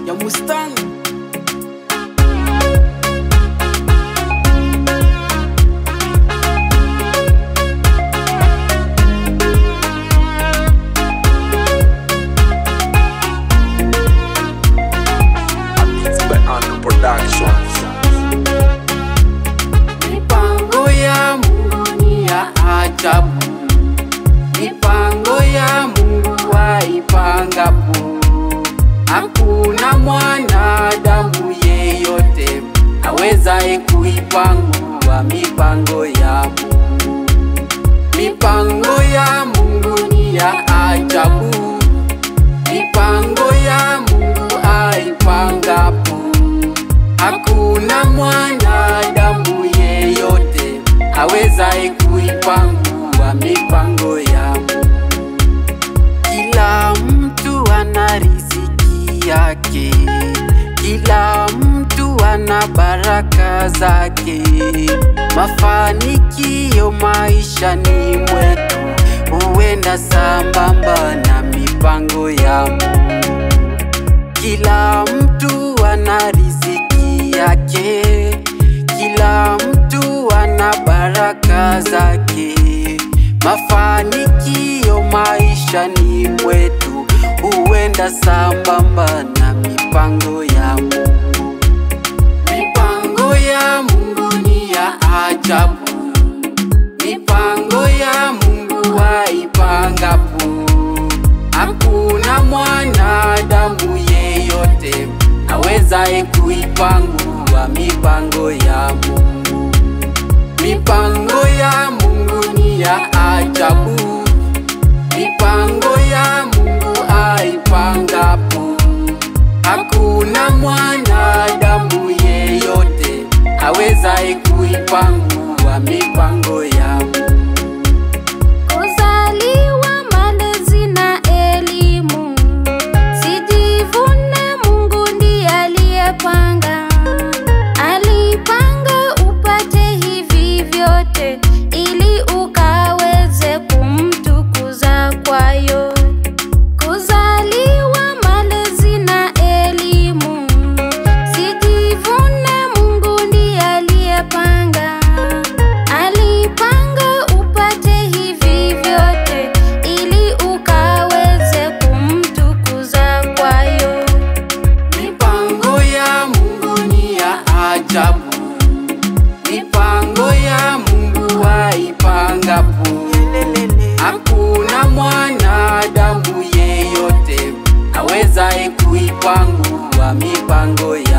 ya Mustang. Mixed by Anu Productions. Mipango ya Mungu ni ya ajabu, mipango ya Mungu waipangapo, hakuna mwanadamu yeyote awezaye kuipangua mipango ya Mungu. Mipango ya Mungu ni ya ajabu, mipango ya Mungu aipangapo Hakuna mwanadamu yeyote awezaye kuipangua mipango ya Mungu. Kila mtu ana riziki yake, kila mtu ana baraka zake. Mafanikio maishani mwetu huenda sambamba na mipango ya Mungu. Kila mtu ana riziki yake, kila mtu ana baraka zake. Mafanikio maishani mwetu huenda sambamba na mipango ya Mungu. Mipango ya Mungu ni ya ajabu, mipango ya Mungu waipangapo Hakuna mwanadamu yeyote awezaye kuipangua mipango ya Mungu. Mipango ya Mungu ni ya ajabu, mipango ya Mungu aipangapo. Hakuna mwanadamu yeyote awezaye kuipangua mipango ya Mungu. Kuzaliwa malezi na elimu, sijivune, Mungu ndiye aliyepanga. Alipanga upate hivi vyote, ili ukaweze kumtukuza kwayo. Kuzaliwa malezi na elimu, sijivune, Mungu ndiye aliyepanga. Alipanga upate hivi vyote, ili ukaweze kumtukuza kwayo. Mipango ya Mungu ni ya ajabu, mipango ya Mungu waipangapo. Hakuna mwanadamu yeyote awezaye kuipangua mipango ya